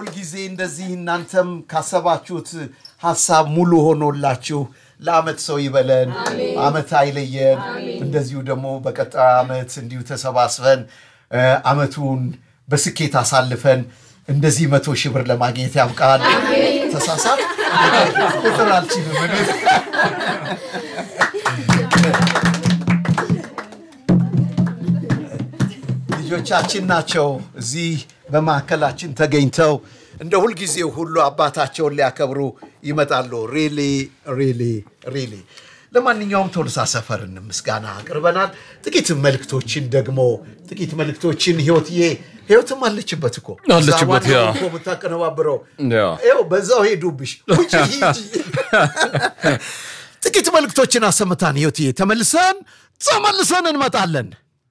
ሁልጊዜ እንደዚህ እናንተም ካሰባችሁት ሀሳብ ሙሉ ሆኖላችሁ ለአመት ሰው ይበለን፣ አመት አይለየን። እንደዚሁ ደግሞ በቀጣይ አመት እንዲሁ ተሰባስበን እ፣ አመቱን በስኬት አሳልፈን እንደዚህ መቶ ሺህ ብር ለማግኘት ያብቃል። ተሳሳት ቁጥር አልችልም እኔ። ልጆቻችን ናቸው እዚህ በማዕከላችን ተገኝተው እንደ ሁልጊዜው ሁሉ አባታቸውን ሊያከብሩ ይመጣሉ። ሪሊ ሪሊ ሪሊ። ለማንኛውም ቶልሳ ሰፈርን ምስጋና አቅርበናል። ጥቂት መልእክቶችን ደግሞ ጥቂት መልእክቶችን ህይወትዬ ህይወትም አለችበት እኮ አለችበት፣ እዛ ያ። ዋናው እኮ የምታቀነባብረው ያ። ይኸው በዛው ሄዱብሽ። ውጪ ሂጂ። ጥቂት መልእክቶችን አሰምታን ህይወትዬ ተመልሰን ተመልሰን እንመጣለን።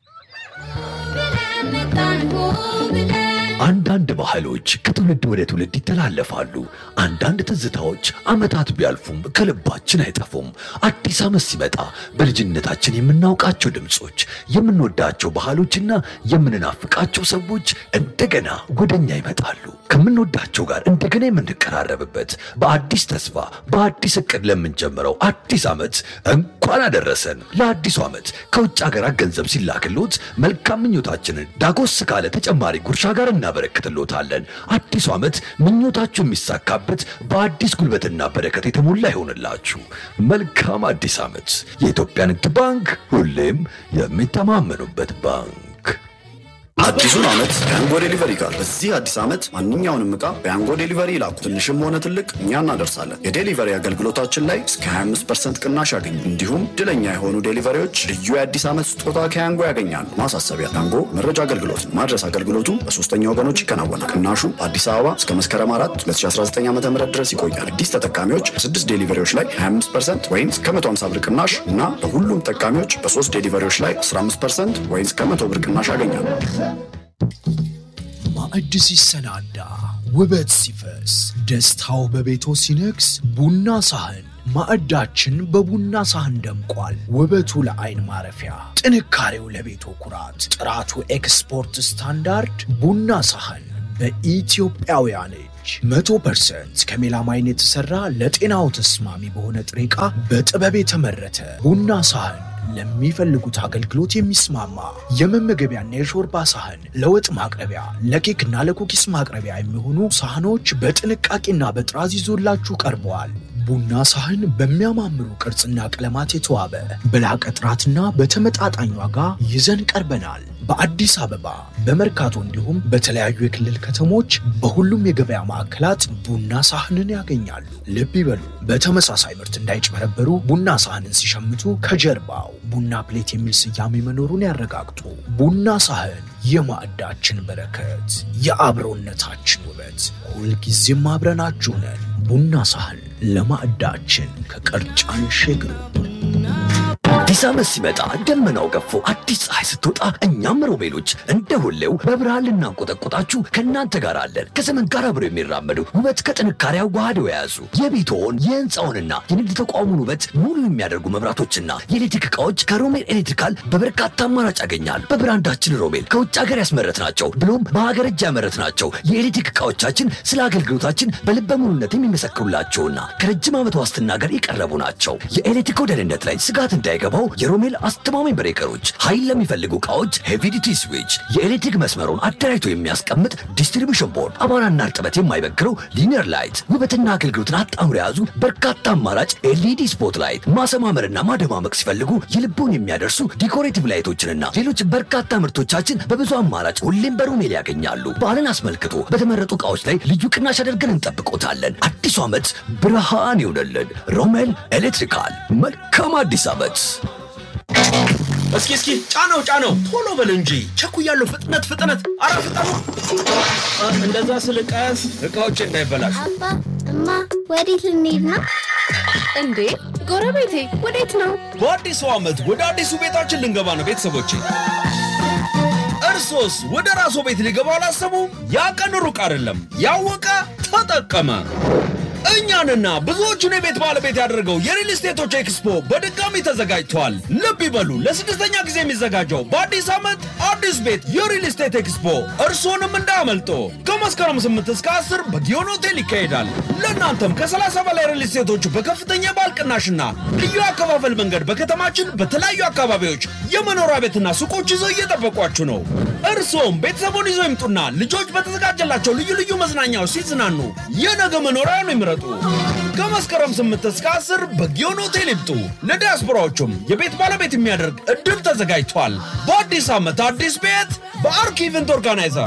አንዳንድ ባህሎች ከትውልድ ወደ ትውልድ ይተላለፋሉ። አንዳንድ ትዝታዎች ዓመታት ቢያልፉም ከልባችን አይጠፉም። አዲስ ዓመት ሲመጣ በልጅነታችን የምናውቃቸው ድምፆች፣ የምንወዳቸው ባህሎችና የምንናፍቃቸው ሰዎች እንደገና ወደኛ ይመጣሉ። ከምንወዳቸው ጋር እንደገና የምንቀራረብበት በአዲስ ተስፋ በአዲስ እቅድ ለምንጀምረው አዲስ ዓመት እንኳን አደረሰን። ለአዲሱ ዓመት ከውጭ ሀገራት ገንዘብ ሲላክሎት መልካም ምኞታችንን ዳጎስ ካለ ተጨማሪ ጉርሻ ጋር እናበረክትሎታለን። አዲሱ ዓመት ምኞታችሁ የሚሳካበት በአዲስ ጉልበትና በረከት የተሞላ ይሆንላችሁ። መልካም አዲስ ዓመት። የኢትዮጵያ ንግድ ባንክ ሁሌም የሚተማመኑበት ባንክ። አዲሱን ዓመት በያንጎ ዴሊቨሪ ጋር በዚህ አዲስ ዓመት ማንኛውንም ዕቃ በያንጎ ዴሊቨሪ ይላኩ። ትንሽም ሆነ ትልቅ እኛ እናደርሳለን። የዴሊቨሪ አገልግሎታችን ላይ እስከ 25 ቅናሽ ያገኙ። እንዲሁም ድለኛ የሆኑ ዴሊቨሪዎች ልዩ የአዲስ ዓመት ስጦታ ከያንጎ ያገኛሉ። ማሳሰቢያ፣ ያንጎ መረጃ አገልግሎት ነው። ማድረስ አገልግሎቱ በሶስተኛ ወገኖች ይከናወናል። ቅናሹ በአዲስ አበባ እስከ መስከረም 4 2019 ዓ ም ድረስ ይቆያል። አዲስ ተጠቃሚዎች በስድስት ዴሊቨሪዎች ላይ 25 ወይም እስከ 150 ብር ቅናሽ እና በሁሉም ተጠቃሚዎች በሶስት ዴሊቨሪዎች ላይ 15 ወይም እስከ 100 ብር ቅናሽ ያገኛሉ። ማዕድ ሲሰናዳ ውበት ሲፈስ ደስታው በቤቶ ሲነግስ ቡና ሳህን ማዕዳችን በቡና ሳህን ደምቋል። ውበቱ ለአይን ማረፊያ፣ ጥንካሬው ለቤቶ ኩራት፣ ጥራቱ ኤክስፖርት ስታንዳርድ ቡና ሳህን በኢትዮጵያውያን እጅ መቶ ፐርሰንት ከሜላማይን የተሰራ ለጤናው ተስማሚ በሆነ ጥሬ ዕቃ በጥበብ የተመረተ ቡና ሳህን ለሚፈልጉት አገልግሎት የሚስማማ የመመገቢያና የሾርባ ሳህን፣ ለወጥ ማቅረቢያ፣ ለኬክና ለኩኪስ ማቅረቢያ የሚሆኑ ሳህኖች በጥንቃቄና በጥራዝ ይዞላችሁ ቀርበዋል። ቡና ሳህን በሚያማምሩ ቅርጽና ቀለማት የተዋበ በላቀ ጥራትና በተመጣጣኝ ዋጋ ይዘን ቀርበናል። በአዲስ አበባ በመርካቶ እንዲሁም በተለያዩ የክልል ከተሞች በሁሉም የገበያ ማዕከላት ቡና ሳህንን ያገኛሉ። ልብ ይበሉ፣ በተመሳሳይ ምርት እንዳይጭበረበሩ ቡና ሳህንን ሲሸምቱ ከጀርባው ቡና ፕሌት የሚል ስያሜ መኖሩን ያረጋግጡ። ቡና ሳህን የማዕዳችን በረከት፣ የአብሮነታችን ውበት፣ ሁልጊዜም አብረናችሁ ነን። ቡና ሳህን ለማዕዳችን ከቀርጫን ሸግሩ። አዲስ ዓመት ሲመጣ ደመናው ገፎ አዲስ ፀሐይ ስትወጣ እኛም ሮቤሎች እንደ ሁሌው በብርሃን ልናንቆጠቆጣችሁ ከእናንተ ጋር አለን። ከዘመን ጋር አብረው የሚራመዱ ውበት ከጥንካሬ አዋህደው የያዙ የቤትዎን የህንፃውንና የንግድ ተቋሙን ውበት ሙሉ የሚያደርጉ መብራቶችና የኤሌክትሪክ ዕቃዎች ከሮሜል ኤሌክትሪካል በበርካታ አማራጭ ያገኛሉ። በብራንዳችን ሮሜል ከውጭ ሀገር ያስመረት ናቸው ብሎም በሀገር እጅ ያመረት ናቸው። የኤሌክትሪክ ዕቃዎቻችን ስለ አገልግሎታችን በልበ ሙሉነት የሚመሰክሩላቸውና ከረጅም ዓመት ዋስትና ጋር የቀረቡ ናቸው። የኤሌክትሪክ ደህንነት ላይ ስጋት እንዳይገባው የሮሜል አስተማማኝ ብሬከሮች፣ ኃይል ለሚፈልጉ ዕቃዎች ሄቪዲቲ ስዊች፣ የኤሌክትሪክ መስመሩን አደራጅቶ የሚያስቀምጥ ዲስትሪቢሽን ቦርድ፣ አቧራና እርጥበት የማይበግረው ሊኒየር ላይት፣ ውበትና አገልግሎትን አጣምሮ የያዙ በርካታ አማራጭ ኤልኢዲ ስፖት ላይት፣ ማሰማመርና ማደማመቅ ሲፈልጉ የልቦን የሚያደርሱ ዲኮሬቲቭ ላይቶችንና ሌሎች በርካታ ምርቶቻችን በብዙ አማራጭ ሁሌም በሮሜል ያገኛሉ። በዓልን አስመልክቶ በተመረጡ ዕቃዎች ላይ ልዩ ቅናሽ አድርገን እንጠብቆታለን። አዲሱ ዓመት ብርሃን ይሆነልን። ሮሜል ኤሌክትሪካል። መልካም አዲስ ዓመት። እስኪ እስኪ ጫነው ጫነው፣ ቶሎ በል እንጂ ቸኩያለሁ። ፍጥነት ፍጥነት፣ አረ ፍጠኑ! አ፣ እንደዛ ስልቀስ እቃዎች እንዳይበላሹ። አባ እማ ወዴት ልንሄድ ነው? እንዴ ጎረቤቴ ወዴት ነው? በአዲሱ ዓመት ወደ አዲሱ ቤታችን ልንገባ ነው ቤተሰቦቼ። እርሶስ ወደ ራስዎ ቤት ሊገባ አላሰቡም? ያ ቀን ሩቅ አይደለም። ያወቀ ተጠቀመ። እኛንና ብዙዎቹን የቤት ባለቤት ያደረገው የሪል ስቴቶች ኤክስፖ በድጋሚ ተዘጋጅቷል። ልብ ይበሉ፣ ለስድስተኛ ጊዜ የሚዘጋጀው በአዲስ ዓመት አዲስ ቤት የሪል ስቴት ኤክስፖ እርስዎንም እንዳያመልጦ። ከመስከረም 8 እስከ 10 በጊዮን ሆቴል ይካሄዳል። ለእናንተም ከ30 በላይ ሪል ስቴቶች በከፍተኛ የባል ቅናሽና ልዩ አከፋፈል መንገድ በከተማችን በተለያዩ አካባቢዎች የመኖሪያ ቤትና ሱቆች ይዘው እየጠበቋችሁ ነው። እርስዎም ቤተሰቡን ይዘው ይምጡና ልጆች በተዘጋጀላቸው ልዩ ልዩ መዝናኛዎች ሲዝናኑ የነገ መኖሪያውን ይምረጡ። ከመስከረም 8 እስከ 10 በጊዮን ሆቴል ይምጡ። ለዲያስፖራዎቹም የቤት ባለቤት የሚያደርግ እድል ተዘጋጅቷል። በአዲስ ዓመት አዲስ ቤት በአርክ ኢቨንት ኦርጋናይዘር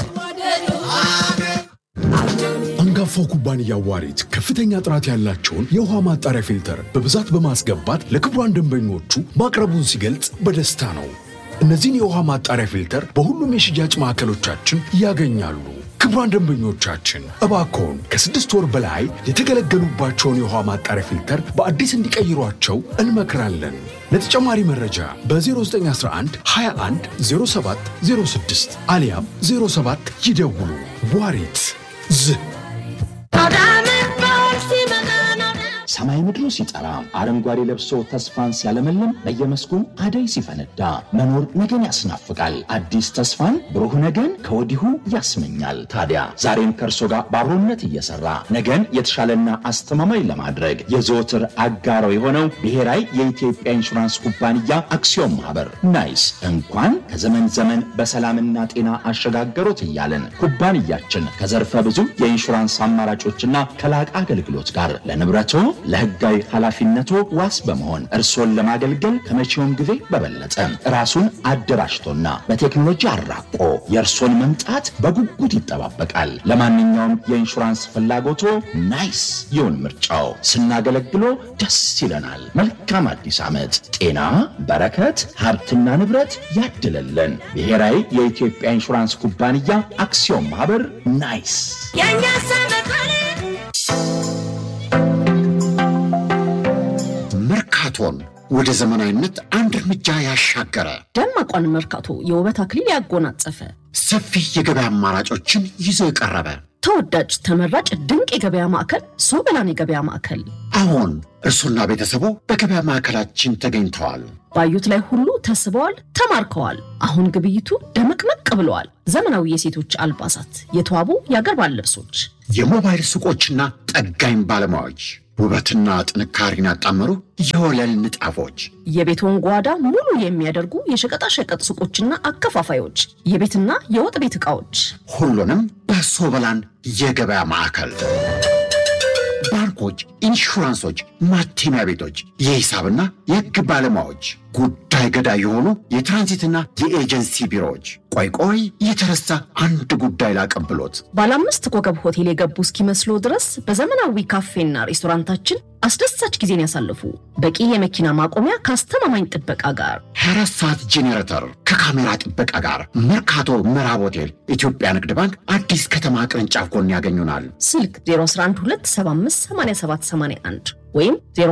አንጋፋው ኩባንያ ዋሪት ከፍተኛ ጥራት ያላቸውን የውሃ ማጣሪያ ፊልተር በብዛት በማስገባት ለክቡራን ደንበኞቹ ማቅረቡን ሲገልጽ በደስታ ነው። እነዚህን የውሃ ማጣሪያ ፊልተር በሁሉም የሽያጭ ማዕከሎቻችን ያገኛሉ። ክቡራን ደንበኞቻችን እባክዎን ከስድስት ወር በላይ የተገለገሉባቸውን የውሃ ማጣሪያ ፊልተር በአዲስ እንዲቀይሯቸው እንመክራለን። ለተጨማሪ መረጃ በ0911 21 07 06 አሊያም 07 ይደውሉ። ዋሪት ዝህ ሰማይ ምድሩ ሲጠራ አረንጓዴ ለብሶ ተስፋን ሲያለመልም በየመስኩ አደይ ሲፈነዳ መኖር ነገን ያስናፍቃል። አዲስ ተስፋን ብሩህ ነገን ከወዲሁ ያስመኛል። ታዲያ ዛሬም ከእርሶ ጋር በአብሮነት እየሰራ ነገን የተሻለና አስተማማኝ ለማድረግ የዘወትር አጋሮ የሆነው ብሔራዊ የኢትዮጵያ ኢንሹራንስ ኩባንያ አክሲዮን ማህበር ናይስ እንኳን ከዘመን ዘመን በሰላምና ጤና አሸጋገሮት እያለን ኩባንያችን ከዘርፈ ብዙ የኢንሹራንስ አማራጮችና ከላቀ አገልግሎት ጋር ለንብረቶ ለሕጋዊ ኃላፊነቶ ዋስ በመሆን እርሶን ለማገልገል ከመቼውም ጊዜ በበለጠ ራሱን አደራጅቶና በቴክኖሎጂ አራቆ የእርሶን መምጣት በጉጉት ይጠባበቃል። ለማንኛውም የኢንሹራንስ ፍላጎቶ ናይስ ይሁን ምርጫው። ስናገለግሎ ደስ ይለናል። መልካም አዲስ ዓመት። ጤና፣ በረከት፣ ሀብትና ንብረት ያድለለን። ብሔራዊ የኢትዮጵያ ኢንሹራንስ ኩባንያ አክሲዮን ማህበር ናይስ። መርካቶን ወደ ዘመናዊነት አንድ እርምጃ ያሻገረ ደማቋን መርካቶ የውበት አክሊል ያጎናጸፈ ሰፊ የገበያ አማራጮችን ይዞ የቀረበ ተወዳጅ ተመራጭ ድንቅ የገበያ ማዕከል ሶበላን የገበያ ማዕከል አሁን እርሱና ቤተሰቡ በገበያ ማዕከላችን ተገኝተዋል። ባዩት ላይ ሁሉ ተስበዋል፣ ተማርከዋል። አሁን ግብይቱ ደመቅመቅ ብለዋል። ዘመናዊ የሴቶች አልባሳት፣ የተዋቡ የአገር ባህል ልብሶች፣ የሞባይል ሱቆችና ጠጋኝ ባለሙያዎች ውበትና ጥንካሬን ያጣመሩ የወለል ንጣፎች የቤቶን ጓዳ ሙሉ የሚያደርጉ የሸቀጣሸቀጥ ሱቆችና አከፋፋዮች፣ የቤትና የወጥ ቤት ዕቃዎች ሁሉንም በሶበላን የገበያ ማዕከል ባንኮች፣ ኢንሹራንሶች፣ ማተሚያ ቤቶች፣ የሂሳብና የሕግ ባለሙያዎች፣ ጉዳይ ገዳይ የሆኑ የትራንዚትና የኤጀንሲ ቢሮዎች። ቆይ ቆይ የተረሳ አንድ ጉዳይ ላቀብሎት። ባለ አምስት ኮከብ ሆቴል የገቡ እስኪመስሎ ድረስ በዘመናዊ ካፌና ሬስቶራንታችን አስደሳች ጊዜን ያሳልፉ። በቂ የመኪና ማቆሚያ ከአስተማማኝ ጥበቃ ጋር 24 ሰዓት ጄኔሬተር ከካሜራ ጥበቃ ጋር መርካቶ ምዕራብ ሆቴል ኢትዮጵያ ንግድ ባንክ አዲስ ከተማ ቅርንጫፍ ጎን ያገኙናል። ስልክ 0112758781 ወይም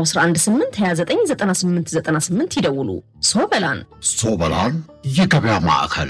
0118299898 ይደውሉ። ሶበላን ሶበላን የገበያ ማዕከል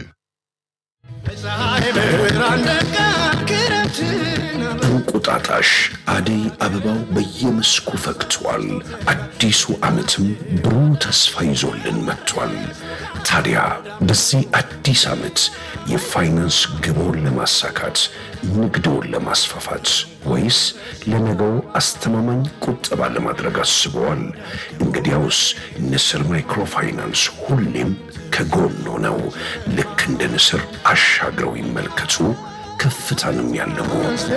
እንቁጣጣሽ አደይ አበባው በየመስኩ ፈክቷል። አዲሱ ዓመትም ብሩህ ተስፋ ይዞልን መጥቷል። ታዲያ በዚህ አዲስ ዓመት የፋይናንስ ግቦን ለማሳካት ንግድውን ለማስፋፋት ወይስ ለነገው አስተማማኝ ቁጠባ ለማድረግ አስበዋል? እንግዲያውስ ንስር ማይክሮፋይናንስ ሁሌም ከጎኖ ነው። ልክ እንደ ንስር አሻግረው ይመልከቱ፣ ከፍታንም ያለሙ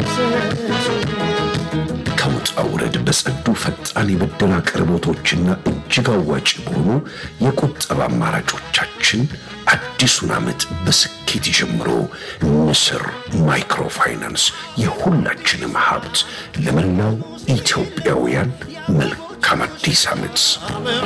ከውጣ ውረድ በጸዱ ፈጣን የብድር አቅርቦቶችና እጅግ አዋጭ በሆኑ የቁጠባ አማራጮቻችን አዲሱን ዓመት በስኬት ይጀምሩ። ንስር ማይክሮፋይናንስ የሁላችንም ሀብት። ለመላው ኢትዮጵያውያን መልካም አዲስ ዓመት።